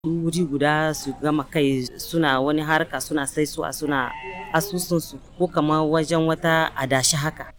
wuri guda su gama kai suna wani harka suna saisuwa suna asusunsu ko kamar wajen wata adashi haka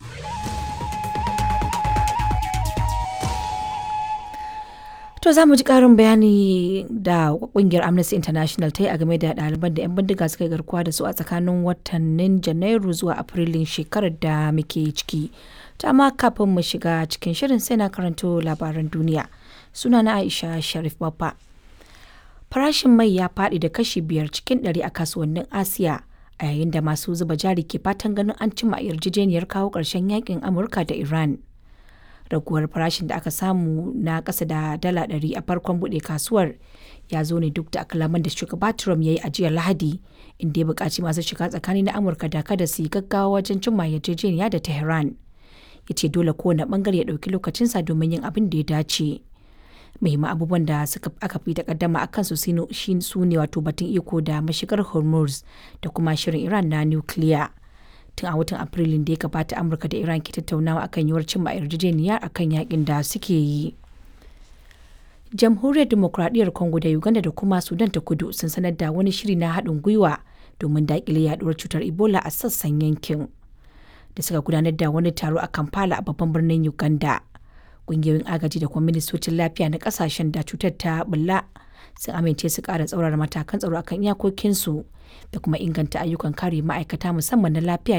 To za mu ji ƙarin bayani da ƙungiyar Amnesty International ta yi a game da ɗaliban da 'yan bindiga suka yi garkuwa da su a tsakanin watannin Janairu zuwa Afrilun shekarar da muke ciki. Ta amma kafin mu shiga cikin shirin sai na karanto labaran duniya. Suna na Aisha Sharif Babba. Farashin mai ya faɗi da kashi biyar cikin ɗari a kasuwannin Asiya a yayin da masu zuba jari ke fatan ganin an cimma yarjejeniyar kawo ƙarshen yakin Amurka da Iran. raguwar farashin da aka samu na ƙasa da dala ɗari a farkon buɗe kasuwar ya zo ne duk da kalaman da shugaba Trump ya yi a jiya Lahadi inda ya buƙaci masu shiga tsakani na Amurka da kada su yi gaggawa wajen cimma yarjejeniya da Tehran. Ya ce dole kowane ɓangare ya ɗauki lokacinsa domin yin abin da ya dace. Muhimman abubuwan da suka aka fi takaddama a kansu su ne wato batun iko da mashigar Hormuz da kuma shirin Iran na nukiliya. tun a watan afrilun da ya gabata amurka da iran ke tattaunawa akan yiwuwar cimma yarjejeniya akan yakin da suke yi jamhuriyar demokradiyyar congo da uganda da kuma sudan ta kudu sun sanar da wani shiri na haɗin gwiwa domin daƙile yaduwar cutar ebola a sassan yankin da suka gudanar da wani taro a kampala a babban birnin uganda ƙungiyoyin agaji da kuma ministocin lafiya na ƙasashen da cutar ta bulla sun amince su ƙara tsaurara matakan tsaro akan iyakokinsu da kuma inganta ayyukan kare ma'aikata musamman na lafiya